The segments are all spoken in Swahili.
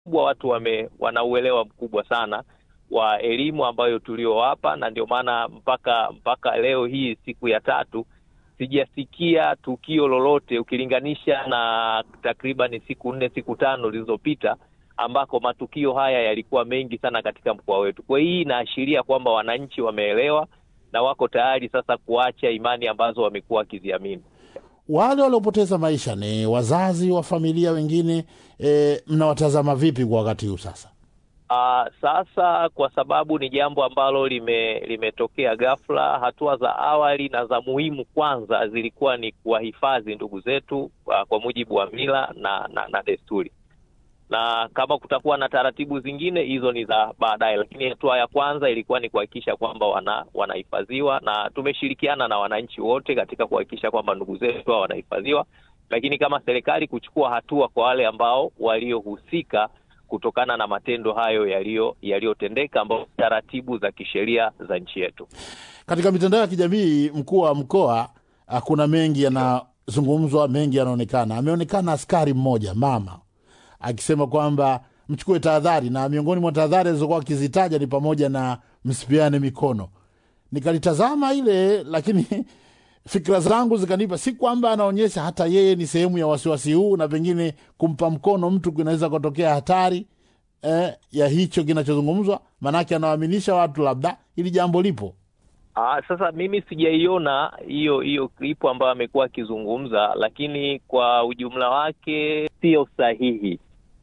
kubwa watu wame wana uelewa mkubwa sana wa elimu ambayo tuliowapa, na ndio maana mpaka mpaka leo hii siku ya tatu sijasikia tukio lolote ukilinganisha na takriban siku nne siku tano zilizopita ambako matukio haya yalikuwa mengi sana katika mkoa wetu. Kwa hii inaashiria kwamba wananchi wameelewa na wako tayari sasa kuacha imani ambazo wamekuwa wakiziamini. Wale waliopoteza maisha ni wazazi wa familia wengine, e, mnawatazama vipi kwa wakati huu sasa? Uh, sasa kwa sababu ni jambo ambalo lime limetokea ghafla, hatua za awali na za muhimu kwanza zilikuwa ni kuwahifadhi ndugu zetu uh, kwa mujibu wa mila na, na, na desturi, na kama kutakuwa na taratibu zingine hizo ni za baadaye, lakini hatua ya kwanza ilikuwa ni kuhakikisha kwamba wana wanahifadhiwa, na tumeshirikiana na wananchi wote katika kuhakikisha kwamba ndugu zetu hao wanahifadhiwa, lakini kama serikali kuchukua hatua kwa wale ambao waliohusika kutokana na matendo hayo yaliyo yaliyotendeka ambao taratibu za kisheria za nchi yetu. Katika mitandao ya kijamii, mkuu wa mkoa, kuna mengi yanazungumzwa, mengi yanaonekana. Ameonekana askari mmoja mama akisema kwamba mchukue tahadhari, na miongoni mwa tahadhari alizokuwa akizitaja ni pamoja na msipiane mikono. Nikalitazama ile, lakini fikira zangu zikanipa, si kwamba anaonyesha hata yeye ni sehemu ya wasiwasi huu, na pengine kumpa mkono mtu kunaweza kutokea hatari eh, ya hicho kinachozungumzwa, maanake anawaaminisha watu labda hili jambo lipo. Aa, sasa mimi sijaiona hiyo hiyo klipu ambayo amekuwa akizungumza, lakini kwa ujumla wake sio sahihi.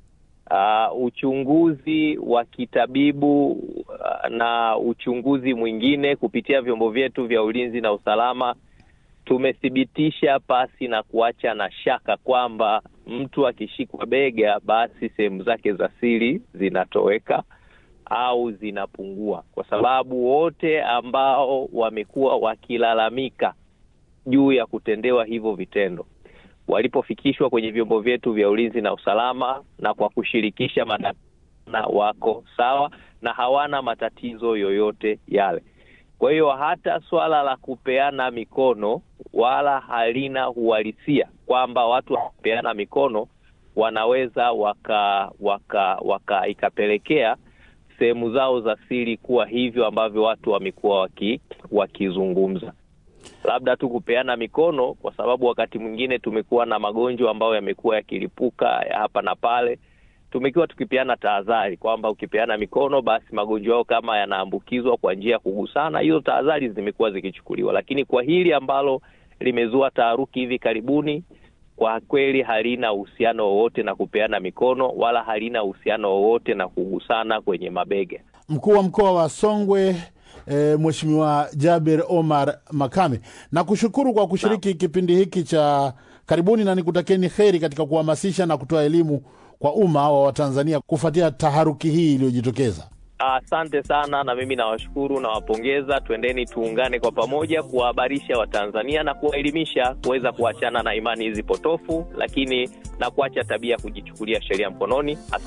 Uh, uchunguzi wa kitabibu uh, na uchunguzi mwingine kupitia vyombo vyetu vya ulinzi na usalama tumethibitisha pasi na kuacha na shaka kwamba mtu akishikwa bega, basi sehemu zake za siri zinatoweka au zinapungua, kwa sababu wote ambao wamekuwa wakilalamika juu ya kutendewa hivyo vitendo walipofikishwa kwenye vyombo vyetu vya ulinzi na usalama na kwa kushirikisha madaktari wako sawa na hawana matatizo yoyote yale. Kwa hiyo hata swala la kupeana mikono wala halina uhalisia kwamba watu wakupeana mikono wanaweza waka waka waka ikapelekea sehemu zao za siri kuwa hivyo ambavyo watu wamekuwa waki, wakizungumza labda tu kupeana mikono, kwa sababu wakati mwingine tumekuwa na magonjwa ambayo yamekuwa yakilipuka ya hapa na pale. Tumekuwa tukipeana tahadhari kwamba ukipeana mikono, basi magonjwa yao kama yanaambukizwa kwa njia ya kugusana, hizo tahadhari zimekuwa zikichukuliwa. Lakini kwa hili ambalo limezua taharuki hivi karibuni, kwa kweli halina uhusiano wowote na kupeana mikono wala halina uhusiano wowote na kugusana kwenye mabega. Mkuu wa mkoa wa Songwe E, Mheshimiwa Jaber Omar Makame, nakushukuru kwa kushiriki na kipindi hiki cha karibuni, na nikutakieni heri katika kuhamasisha na kutoa elimu kwa umma wa Watanzania kufuatia taharuki hii iliyojitokeza. Asante sana, na mimi nawashukuru, nawapongeza. Twendeni tuungane kwa pamoja kuwahabarisha Watanzania na kuwaelimisha kuweza kuachana na imani hizi potofu, lakini na kuacha tabia ya kujichukulia sheria mkononi. Asante.